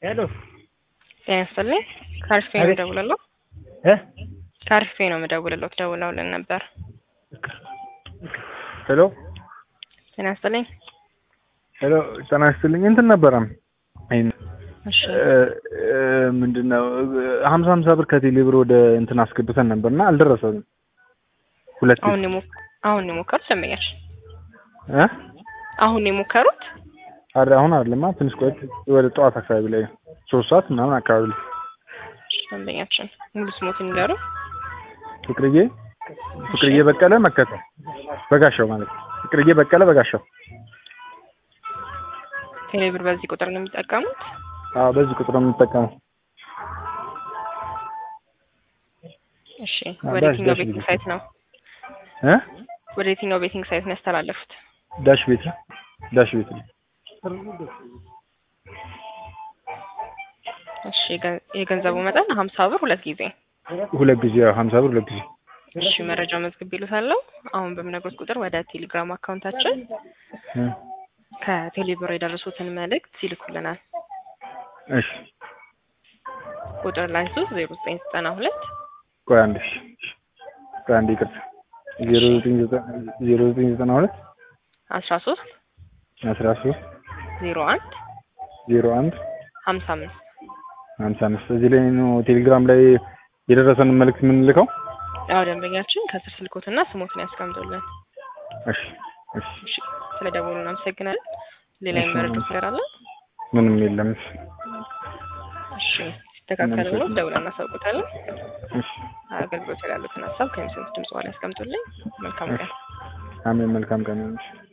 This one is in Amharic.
ሄሎ ጤና ይስጥልኝ። ከአሪፍ ነው አቤት። የምደውልለው። እ ከአሪፍ ነው የምደውልለው። ደውለውልን ነበር። ሄሎ ጤና ይስጥልኝ። ሄሎ ጤና ይስጥልኝ። እንትን ነበረ ይሄን እሺ ምንድን ነው ሀምሳ ሀምሳ ብር ከቴሌ ብር ወደ እንትን አስገብተን ነበርና አልደረሰንም። ሁለት አሁን የሞ- አሁን የሞከሩት ደንበኛች እ አሁን የሞከሩት አረ አሁን አይደለማ ትንሽ ቆይት ወደ ጠዋት አካባቢ ላይ ሶስት ሰዓት ምናምን አካባቢ ላይ ደንበኛችን ሙሉ ስሞትን ንገሩ። ፍቅርዬ ፍቅርዬ በቀለ መከተ በጋሻው ማለት ነው። ፍቅርዬ በቀለ በጋሻው ቴሌብር በዚህ ቁጥር ነው የሚጠቀሙት። አዎ በዚህ ቁጥር ነው የምንጠቀመው። እሺ አዎ፣ ወደ ዳሽ- የትኛው ዳሽ ቤቲንግ ቤት። ሳይት ነው እ ወደ የትኛው ቤቲንግ ሳይት ነው ያስተላለፉት? ዳሽ ቤት ነው ዳሽ ቤት ነው። እሺ የገ- የገንዘቡ መጠን ሀምሳ ብር ሁለት ጊዜ። ሁለት ጊዜ ያው ሀምሳ ብር ሁለት ጊዜ እሺ መረጃ መዝግብ ይሉታለሁ። አሁን በምነግሮት ቁጥር ወደ ቴሌግራም አካውንታችን እ ከቴሌብር የደረሱትን መልእክት ይልኩልናል። እሺ ቁጥር ላይ ሶስት ዜሮ ዘጠኝ ዘጠና ሁለት ቆይ አንድ እሺ እሺ። ቆይ አንድ ይቅርታ ዜሮ ዘጠኝ ዘጠና ዜሮ ዘጠኝ ዘጠና ሁለት አስራ ሶስት አስራ ሶስት ዜሮ አንድ ዜሮ አንድ ሀምሳ አምስት ሀምሳ አምስት እዚህ ላይ ነው ቴሌግራም ላይ የደረሰንን መልእክት የምንልከው። ያው ደንበኛችን ከስር ስልኮትና ስሞትን ያስቀምጡልን። እሺ እሺ እሺ ስለ ደወሉ እናመሰግናለን። ሌላ እሺ፣ የመረዱት ነገር አለ? ምንም የለም። እሺ ሲስተካከል ብሎ ደውለን እናሳውቁታለን። እሺ አገልግሎት ያሉትን ሀሳብ ከሚሰሙት ድምጽ በኋላ ያስቀምጡልኝ። መልካም ቀን። አሜን። መልካም ቀን ይሁንልሽ።